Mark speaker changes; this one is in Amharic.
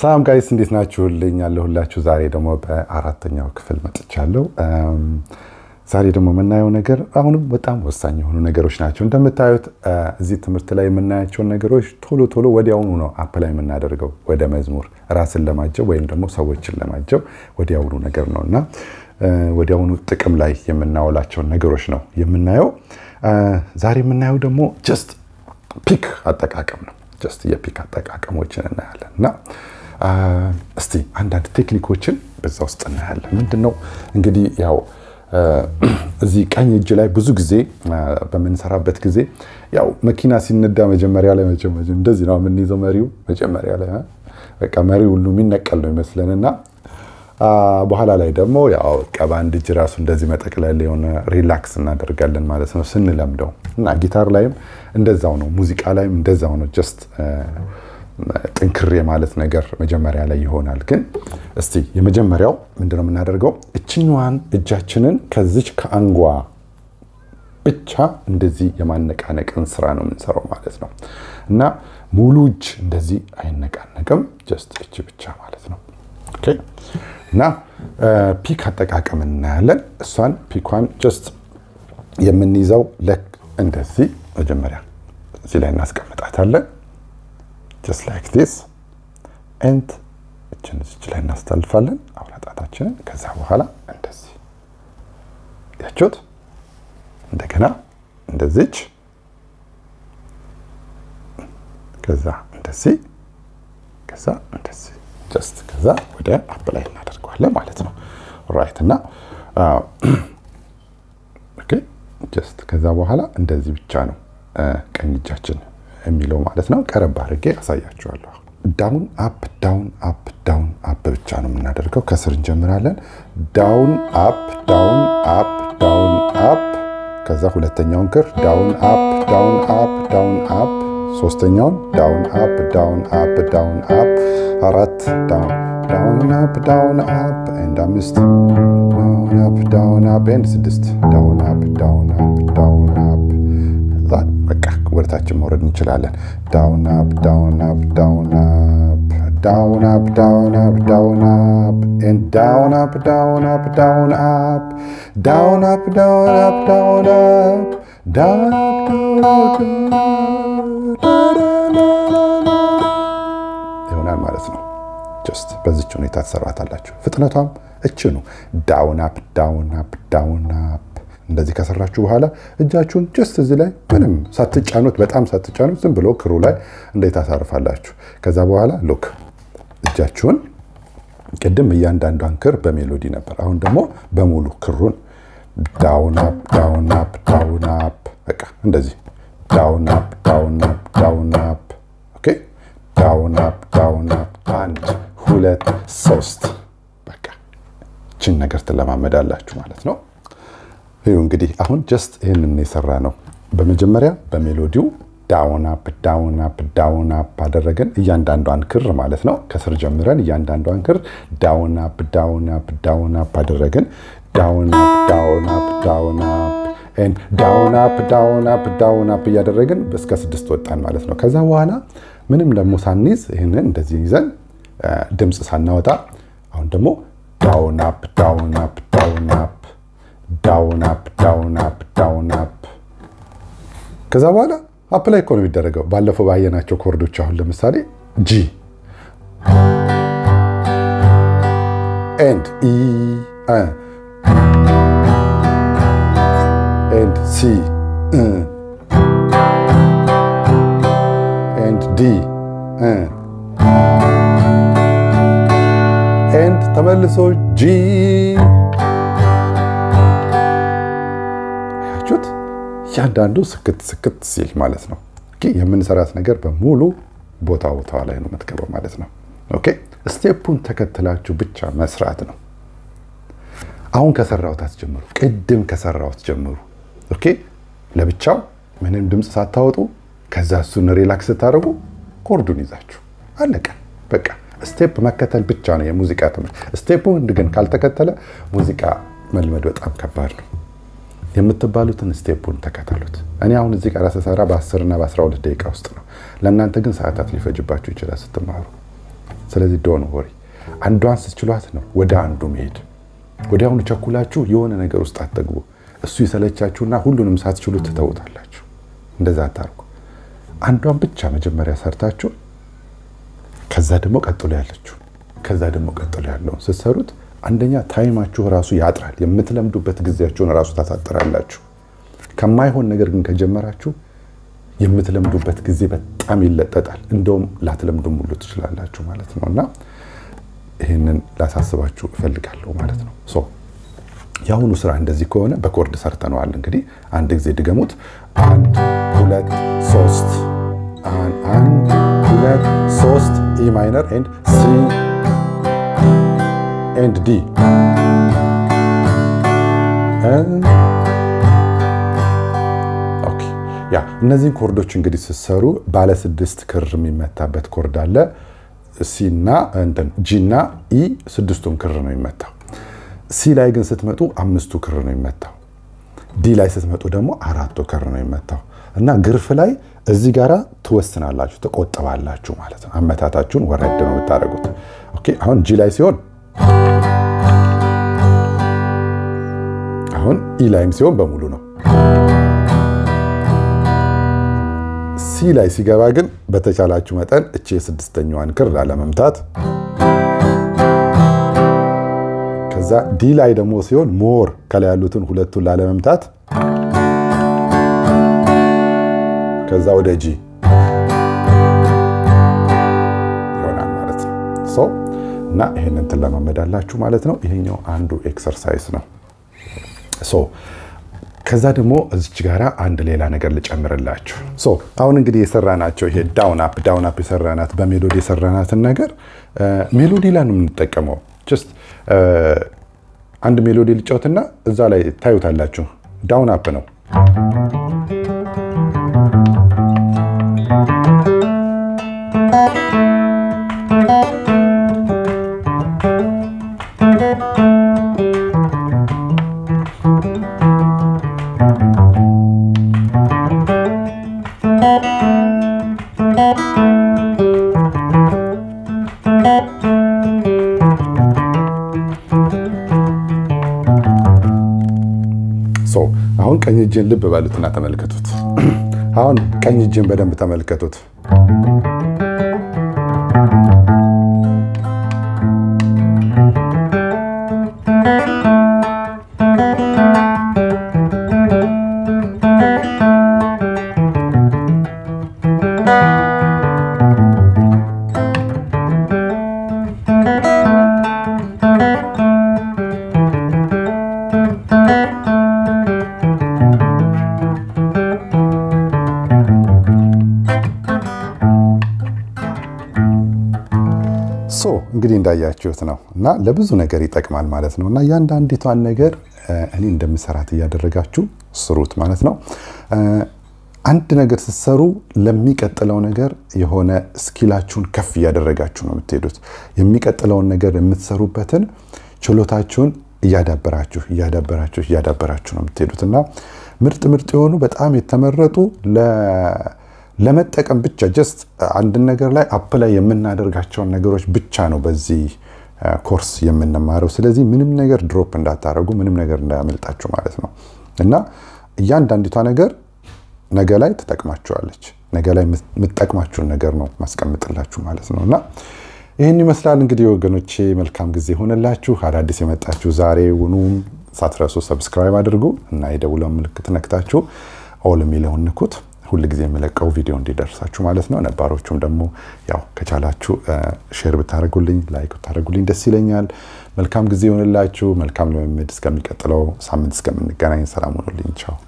Speaker 1: ሰላም ጋይስ እንዴት ናችሁልኝ? ያለሁላችሁ ዛሬ ደግሞ በአራተኛው ክፍል መጥቻለሁ። ዛሬ ደግሞ የምናየው ነገር አሁንም በጣም ወሳኝ የሆኑ ነገሮች ናቸው። እንደምታዩት እዚህ ትምህርት ላይ የምናያቸውን ነገሮች ቶሎ ቶሎ ወዲያውኑ ነው አፕላይ የምናደርገው ወደ መዝሙር ራስን ለማጀብ ወይም ደግሞ ሰዎችን ለማጀብ ወዲያውኑ ነገር ነው እና ወዲያውኑ ጥቅም ላይ የምናውላቸውን ነገሮች ነው የምናየው። ዛሬ የምናየው ደግሞ ጀስት ፒክ አጠቃቀም ነው። ጀስት የፒክ አጠቃቀሞችን እናያለን እና እስቲ አንዳንድ ቴክኒኮችን በዛ ውስጥ እናያለን። ምንድን ነው እንግዲህ ያው እዚህ ቀኝ እጅ ላይ ብዙ ጊዜ በምንሰራበት ጊዜ ያው መኪና ሲነዳ መጀመሪያ ላይ እንደዚህ ነው የምንይዘው። መሪው መጀመሪያ ላይ በቃ መሪው ሁሉ የሚነቀል ነው ይመስለን እና በኋላ ላይ ደግሞ ያው በአንድ እጅ ራሱ እንደዚህ መጠቅለል የሆነ ሪላክስ እናደርጋለን ማለት ነው ስንለምደው እና ጊታር ላይም እንደዛው ነው፣ ሙዚቃ ላይም እንደዛው ነው። ጀስት ጥንክር የማለት ነገር መጀመሪያ ላይ ይሆናል። ግን እስቲ የመጀመሪያው ምንድነው የምናደርገው? እችኛዋን እጃችንን ከዚች ከአንጓ ብቻ እንደዚህ የማነቃነቅን ስራ ነው የምንሰራው ማለት ነው እና ሙሉ እጅ እንደዚህ አይነቃነቅም። ጀስት እጅ ብቻ ማለት ነው። ኦኬ እና ፒክ አጠቃቀም እናያለን። እሷን ፒኳን ጀስት የምንይዘው ለክ እንደዚህ መጀመሪያ እዚህ ላይ እናስቀምጣታለን። ጀስት ላይክ ዲስ ኤንድ እችን እዚች ላይ እናስተላልፋለን አውራ ጣታችንን። ከዛ በኋላ እንደዚህ ያችሁት፣ እንደገና እንደዚች፣ ከዛ እንደዚህ፣ ከዛ እንደዚህ ጀስት ከዛ ወደ አፕ ላይ እናደርገዋለን ማለት ነው። ራይት እና ኦኬ ጀስት ከዛ በኋላ እንደዚህ ብቻ ነው ቀኝ እጃችን የሚለው ማለት ነው። ቀረብ አድርጌ አሳያችኋለሁ። ዳውን አፕ ዳውን አፕ ዳውን አፕ ብቻ ነው የምናደርገው። ከስር እንጀምራለን። ዳውን አፕ ዳውን አፕ ዳውን አፕ ከዛ ሁለተኛውን ክር ዳውን አፕ ዳውን አፕ ዳውን አፕ ሶስተኛውን ዳውን አፕ ዳውን አፕ ዳውን አፕ አራት ዳውን ዳውን አፕ ዳውን አፕ ኤንድ አምስት ዳውን አፕ ዳውን አፕ ኤንድ ስድስት ዳውን አፕ ዳውን አፕ ዳውን አፕ ከዛ በቃ ወደታችን መውረድ እንችላለን። ዳውን አፕ ዳውን አፕ ዳውን አፕ ዳውን አፕ ዳውን አፕ ዳውን አፕ ኤንድ ዳውን አፕ ዳውን አፕ ዳውን አፕ ዳውን አፕ ዳውን አፕ ዳውን አፕ ዳውን አፕ ይሆናል ማለት ነው። ጀስት በዚች ሁኔታ ትሰራታላችሁ። ፍጥነቷም እችኑ ዳውን አፕ ዳውን አፕ ዳውን አፕ እንደዚህ ከሰራችሁ በኋላ እጃችሁን ጀስት እዚህ ላይ ምንም ሳትጫኑት በጣም ሳትጫኑት ዝም ብሎ ክሩ ላይ እንዴት ታሳርፋላችሁ። ከዛ በኋላ ሉክ እጃችሁን ቅድም እያንዳንዷን ክር በሜሎዲ ነበር። አሁን ደግሞ በሙሉ ክሩን ዳውን አፕ ዳውን አፕ ዳውን አፕ በቃ እንደዚህ ዳውን አፕ ዳውን አፕ ዳውን አፕ ኦኬ ዳውን አፕ ዳውን አፕ አንድ ሁለት ሶስት በቃ ችን ነገር ትለማመዳላችሁ ማለት ነው። ይኸው እንግዲህ አሁን ጀስት ይህንን የሰራ ነው። በመጀመሪያ በሜሎዲው ዳውን አፕ ዳውን አፕ ዳውን አፕ አደረገን እያንዳንዷን ክር ማለት ነው። ከስር ጀምረን እያንዳንዷን ክር ዳውን አፕ ዳውን አፕ ዳውን አፕ አደረገን። ዳውን አፕ ዳውን አፕ ዳውን አፕ ዳውን አፕ ዳውን አፕ ዳውን አፕ እያደረግን እስከ ስድስት ወጣን ማለት ነው። ከዛ በኋላ ምንም ደግሞ ሳንይዝ ይህንን እንደዚህ ይዘን ድምፅ ሳናወጣ አሁን ደግሞ ዳውን አፕ ዳውን አፕ ዳውን አፕ ዳውን አፕ ዳውን አፕ ዳውን አፕ ከዛ በኋላ አፕ ላይ እኮ ነው የሚደረገው። ባለፈው ባየናቸው ኮርዶች አሁን ለምሳሌ ጂ ኤንድ ኢ ኤንድ ሲ ኤንድ ዲ ኤንድ ተመልሶ ጂ ያችሁት እያንዳንዱ ስክት ስክት ሲል ማለት ነው። የምንሰራት ነገር በሙሉ ቦታ ቦታዋ ላይ ነው የምትገባው ማለት ነው። ኦኬ ስቴፑን ተከትላችሁ ብቻ መስራት ነው። አሁን ከሰራሁት አትጀምሩ፣ ቅድም ከሰራሁት ጀምሩ። ኦኬ ለብቻው ምንም ድምፅ ሳታወጡ ከዛ እሱን ሪላክስ ስታደርጉ ኮርዱን ይዛችሁ አለቀ። በቃ ስቴፕ መከተል ብቻ ነው የሙዚቃ ትምህርት። ስቴፑን ግን ካልተከተለ ሙዚቃ መልመድ በጣም ከባድ ነው። የምትባሉትን ስቴፑን ተከተሉት። እኔ አሁን እዚህ ጋር ስሰራ በ10 እና በ12 ደቂቃ ውስጥ ነው። ለእናንተ ግን ሰዓታት ሊፈጅባችሁ ይችላል ስትማሩ። ስለዚህ ዶን ወሪ አንዷን ስትችሏት ነው ወደ አንዱ መሄድ። ወዲያውኑ ቸኩላችሁ የሆነ ነገር ውስጥ አትግቡ። እሱ ይሰለቻችሁና ሁሉንም ሳትችሉ ትተውታላችሁ። እንደዛ አታርጉ። አንዷን ብቻ መጀመሪያ ሰርታችሁ ከዛ ደግሞ ቀጥሎ ያለችው ከዛ ደግሞ ቀጥሎ ያለውን ስትሰሩት አንደኛ ታይማችሁ ራሱ ያጥራል። የምትለምዱበት ጊዜያችሁን ራሱ ታሳጥራላችሁ። ከማይሆን ነገር ግን ከጀመራችሁ የምትለምዱበት ጊዜ በጣም ይለጠጣል። እንደውም ላትለምዱም ሁሉ ትችላላችሁ ማለት ነው እና ይህንን ላሳስባችሁ እፈልጋለሁ ማለት ነው። ሶ የአሁኑ ስራ እንደዚህ ከሆነ በኮርድ ሰርተነዋል። እንግዲህ አንድ ጊዜ ድገሙት። አንድ ሁለት ሶስት፣ አንድ ሁለት ሶስት፣ ኢ ማይነር ኤንድ ሲ ኤንድ ዲ ያ እነዚህን ኮርዶች እንግዲህ ስትሰሩ ባለ ስድስት ክር የሚመታበት ኮርድ አለ። ሲና ጂና ኢ ስድስቱም ክር ነው የሚመታው። ሲ ላይ ግን ስትመጡ አምስቱ ክር ነው የሚመታው። ዲ ላይ ስትመጡ ደግሞ አራቱ ክር ነው የሚመታው እና ግርፍ ላይ እዚህ ጋራ ትወስናላችሁ፣ ትቆጥባላችሁ ማለት ነው። አመታታችሁን ወረድ ነው የምታደርጉት። ኦኬ አሁን ጂ ላይ ሲሆን አሁን ኢ ላይም ሲሆን በሙሉ ነው። ሲ ላይ ሲገባ ግን በተቻላችሁ መጠን እቺ የስድስተኛዋን ክር ላለመምታት፣ ከዛ ዲ ላይ ደግሞ ሲሆን ሞር ከላይ ያሉትን ሁለቱን ላለመምታት፣ ከዛ ወደ ጂ ይሆናል ማለት ነው። እና ይህንን ትለማመዳላችሁ ማለት ነው። ይሄኛው አንዱ ኤክሰርሳይዝ ነው። ከዛ ደግሞ እዚች ጋራ አንድ ሌላ ነገር ልጨምርላችሁ። ሶ አሁን እንግዲህ የሰራናቸው ይሄ ዳውን አፕ ዳውን አፕ የሰራናት በሜሎዲ የሰራናትን ነገር ሜሎዲ ላይ ነው የምንጠቀመው። ጀስት አንድ ሜሎዲ ልጫወትና እዛ ላይ ታዩታላችሁ። ዳውን አፕ ነው። አሁን ቀኝ እጅን ልብ በሉትና ተመልከቱት። አሁን ቀኝ እጅን በደንብ ተመልከቱት። ሶ እንግዲህ እንዳያችሁት ነው እና ለብዙ ነገር ይጠቅማል ማለት ነው። እና እያንዳንዲቷን ነገር እኔ እንደምሰራት እያደረጋችሁ ስሩት ማለት ነው። አንድ ነገር ስትሰሩ ለሚቀጥለው ነገር የሆነ ስኪላችሁን ከፍ እያደረጋችሁ ነው የምትሄዱት። የሚቀጥለውን ነገር የምትሰሩበትን ችሎታችሁን እያዳበራችሁ እያዳበራችሁ እያዳበራችሁ ነው የምትሄዱት እና ምርጥ ምርጥ የሆኑ በጣም የተመረጡ ለመጠቀም ብቻ ጀስት አንድን ነገር ላይ አፕ ላይ የምናደርጋቸውን ነገሮች ብቻ ነው በዚህ ኮርስ የምንማረው። ስለዚህ ምንም ነገር ድሮፕ እንዳታደርጉ፣ ምንም ነገር እንዳያመልጣችሁ ማለት ነው እና እያንዳንዲቷ ነገር ነገ ላይ ትጠቅማችኋለች። ነገ ላይ የምትጠቅማችሁን ነገር ነው ማስቀምጥላችሁ ማለት ነው እና ይህን ይመስላል እንግዲህ ወገኖቼ፣ መልካም ጊዜ ሆነላችሁ። አዳዲስ የመጣችሁ ዛሬ ውኑም ሳትረሱ ሰብስክራይብ አድርጉ እና የደውለው ምልክት ነክታችሁ ኦል የሚለውን ንኩት ሁል ጊዜ የምለቀው ቪዲዮ እንዲደርሳችሁ ማለት ነው። ነባሮቹም ደግሞ ያው ከቻላችሁ ሼር ብታደርጉልኝ ላይክ ብታደርጉልኝ ደስ ይለኛል። መልካም ጊዜ ይሆንላችሁ። መልካም ልምምድ። እስከሚቀጥለው ሳምንት እስከምንገናኝ ሰላም ሆኑልኝ። ቻው